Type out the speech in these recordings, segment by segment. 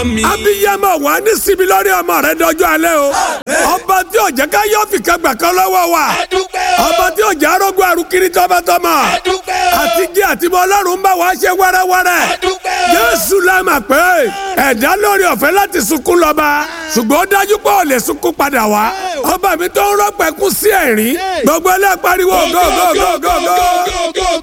mi. abiyamọ wà ní síbi lórí ọmọ rẹ dọjọ́ alẹ́ o ọba tí ò jẹ́ ká yọ fìkà gbà kan lọ́wọ́ wa adúpẹ́ o. ọba tí ò jẹ́ arógún arúkiri tọmọtọmọ adúpẹ́ o. àti jẹ́ àtibọ́ ọlọ́run bá wa ṣe wẹ́rẹ́wẹ́rẹ́ adúpẹ́ o. jésù la mà pé ẹ̀dá lórí ọ̀fẹ́ láti sunkún lọ́ba ṣùgbọ́n ó dájú pé ò lè sunkún padà wá ọba mi tó ń rọ́pẹ́ kú sí ẹ̀rín gbogbo ẹlẹ́ pariwo gógógógógó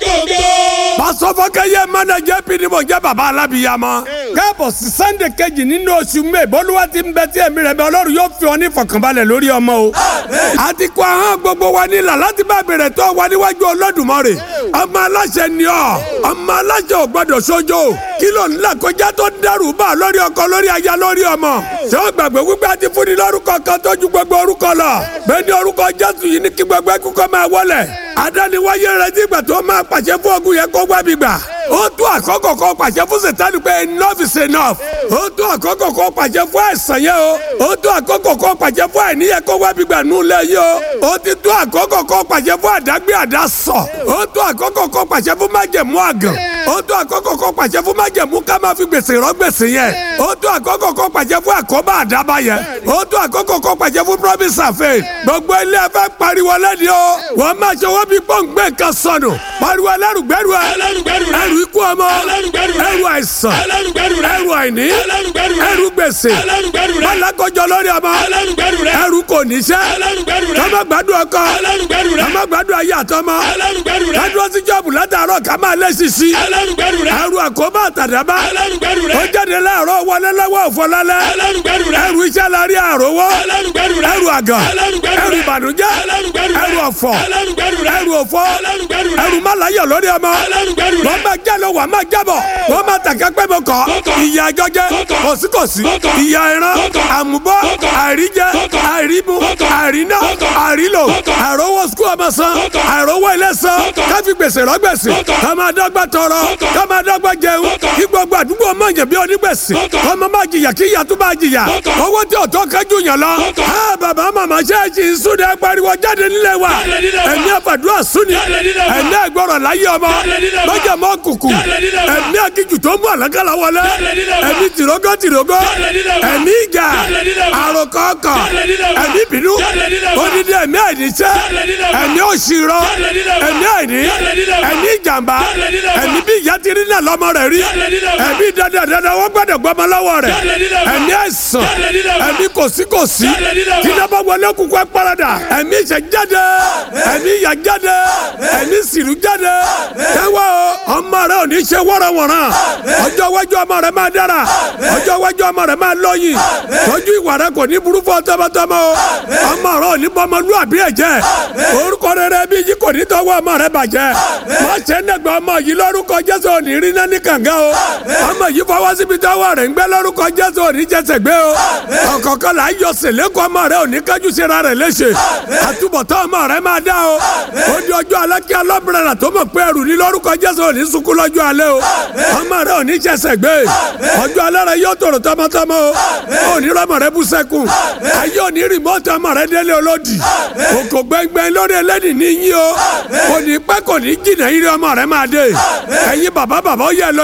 pàṣọfọkẹyẹ mẹnẹjẹ pdp jẹ baba alábìyamọ. káàbọ̀ sí sannde kejì nínú oṣù mẹ́ bọ́lúwa ti ń bẹ tí ẹ̀mí rẹ̀ bẹ́ ọlọ́run yóò fi ọ ní fọkànbalẹ̀ lórí ọmọ o. àti kó ahọ́n gbogbo wa nílà láti bá bẹ̀rẹ̀ tó wà níwájú Olódùmarè. ọmọ aláṣẹ ni ọ ọmọ aláṣẹ ò gbọdọ̀ sójó kí ló ń là kọjá tó dẹrù bá lórí ọkọ lórí aya lórí ọmọ. ṣé o gbàgbé wípé a ti fún ni lórúkọ kan tó ju gbogbo orúkọ lọ. bẹ́ẹ̀ ni orúkọ Jésù yìí ní kí gbogbo ẹkú kọ́ máa wọlẹ̀. adániwáyé rẹ ti gbà tó máa pàṣẹ fún ogun yẹn kó wá bí gbà ó tó àkókò kan pàṣẹ fún sètánì pé enough is enough ó tó àkókò kan pàṣẹ fún àìsàn yẹn o ó tó àkókò kan pàṣẹ fún àìníyẹ kó wá bí gbà nù lẹ yìí o ó ti tó àkókò kan pàṣẹ fún àdágbé àdásọ ó tó àkókò kan pàṣẹ fún májẹ̀mú àgàn ó tó àkókò kan pàṣẹ fún májẹ̀mú ká máa fi gbèsè rọ gbèsè yẹn ó tó àkókò kan pàṣẹ fún àkóbá àdábá yẹn ó tó àkókò kan pàṣẹ fún promise and faith gbogbo ilé ẹfẹ pariwo lẹ́ni o wọ́n máa ṣe wọ́n bí pọ́ǹgbẹ́ kan sọnù pariwo ẹlẹ́rùgbẹ́rù ẹ ẹlẹ́rùgbẹ́rù rẹ. ẹrù ikú ọmọ ẹlẹ́rùgbẹ́rù rẹ. ẹrù àìsàn ẹlẹ́rùgbẹ́rù rẹ. ẹrù àìní ẹlẹ́rùgbẹ́rù rẹ. ẹrù gbèsè ẹlẹ́rùgbẹ́rù rẹ. alákọjọ lórí ọmọ ẹlẹ́rùgbẹ́rù rẹ. ẹrù kò níṣẹ́ ẹlẹ́rùgbẹ́rù rẹ. kọ́mọ gbádùn ọkọ ẹlẹ́rùgbẹ́rù rẹ. kọ́mọ gbádùn ayé àtọmọ ẹlẹ́rùgbẹ́rù rẹ. kádúró sí jọ́ọ̀bù látàárọ̀ ká máa lé sisi ẹlẹ́rùgbẹ́rù rẹ. ẹrù àkóbá àtàdábá ẹlẹ́rùgbẹ́rù ó rẹ. jáde láàárọ̀ wọlé lọ́wọ́ òfọlálẹ́ ẹlẹ́rùgbẹ́rù rẹ. ẹrù iṣẹ́ lárí àròwọ́ ẹlẹ́rùgbẹ́rù rẹ. ẹrù àgàn ẹlẹ́rùgbẹ́rù ẹrù rẹ. ìbànújẹ́ ẹlẹ́rùgbẹ́rù rẹ. ẹrù ọ̀fọ̀ ẹlẹ́rùgbẹ́rù rẹ. ẹrù òfò ẹlẹ́rùgbẹ́rù rẹ. ẹrù málayọ̀ lórí ọmọ ẹlẹ́rùgbẹ́rù rẹ. wọ́n máa já lọ wà máa jábọ̀ wọ́n máa tàkẹ́ pé mo kọ́ Kọ́kọ́. ìyá àjọjẹ Kọ́kọ́. kòsíkòsí Kọ́kọ́. ìyá ìran Kọ́kọ́. àmúbọ́ Kọ́kọ́. àìríjẹ Kọ́kọ́. àìrímu Kọ́kọ́. àìríná Kọ́kọ́. àìrílò Kọ́kọ́. àìrówó sukú ọmọ san Kọ́kọ́. àìrówó ilé san Kọ́kọ́. káfí gbèsè rọ́gbèsè Kọ́kọ́. ká máa dọ́gba tọrọ Kọ́kọ́. ká máa dọ́gba jẹun Kọ́kọ́. kí gbogbo àdúgbò máa jẹ bí onígbèsè Kọ́kọ́. kọ́ máa jìyà kí ìyà tó máa jìyà Kọ́kọ́. owó tí ọ̀tọ́ kájú yàn lọ Kọ́kọ́. á bàbá màmá ṣe é ṣì ń súnde pariwo jáde nílé wa Jáde nílé wa. ẹ̀mí àfàdúrà súnni Jáde nílé wa. ẹ̀mí ẹ̀gbọ́rọ̀ láyé ọmọ Jáde nílé wa. lọ́jà mọ́ kùkù Jáde nílé wa. ẹ̀mí akíjù tó ń bọ̀ àlákàlà wọlé Jáde nílé wa. ẹ̀mí tìrógó tìrógó Jáde nílé wa. ẹ̀mí ìjà Jáde nílé wa. àròkọ̀ọ̀kọ̀ Jáde nílé wa. ẹ̀mí bínú Jáde nílé wa. odidi ẹ̀mí àìníṣẹ́ Jáde nílé wa. ẹ̀mí òṣìrọ̀ Jáde nílé wa. ẹ̀mí àìní Jáde nílé wa. ẹ̀mí ìjàmbá Jáde nílé wa. ẹ̀mí bí ìyá ti rí náà lọ́mọ rẹ̀ rí Jáde nílé wa. ẹ̀mí dandan dandan wọ́n gbọ́dọ̀ gbọ́mọ lọ́wọ́ rẹ̀ Jáde nílé wa. ẹ̀mí àìsàn Jáde nílé wa. ẹ̀mí kòsíkòsí Jáde nílé wa. tí náà bá wọlé kúkú ẹ parada ẹ̀mí ìṣẹ́ jáde ẹ̀mí ìyà jáde ẹ̀mí sìrù jáde kẹwàá o ọmọ rẹ ò ní ṣe wọ́rọ̀wọ̀rọ̀ ọjọ́ iwájú ọmọ rẹ máa dára ọjọ́ iwájú ọmọ rẹ máa lọ́yìn tọ́jú ìwà rẹ kò ní burú fún tọmọtọmọ o ọmọ rẹ ò ní bọmọlúwàbí ẹ̀ jẹ́ orúkọ rere bí yìí kò ní tọwọ́ ọmọ rẹ bàjẹ́ má ṣe ń dẹ̀gbẹ́ ọmọ yìí lórúkọ Jésù ò ní rí náà ní kànga o ọmọ yìí fọwọ́ síbi tọwọ́ rẹ̀ ń gbẹ́ lórúkọ Jésù ò ní jẹsẹ̀ gbé o ọ̀kọ̀ọ̀kan là ń yọ sèlékọ́ ọmọ rẹ ò ní kájú síra rẹ̀ léṣe àtúbọ̀tán ọmọ rẹ máa dá o ó di ọjọ́ alẹ́ kí alọ́bìnrin tó mọ̀ pé ẹrù ní lórúkọ Jésù ò ní sunkún lọ́jọ́ alẹ́ o ọmọ rẹ ò ní jẹsẹ̀ gbé ọjọ́ alẹ́ rẹ yóò tòrò tọmọtọmọ o ò ní rọmọ rẹ bú sẹ́kùn ayé ò ní rìmọ́tì ọmọ rẹ délé olódì òkò gbẹngbẹng lórí ẹlẹ́dì ní yín o kò ní pẹ́ kò ní jìnnà yín ọmọ rẹ máa dé ẹ̀yin bàbá bàbá ó yẹ lọ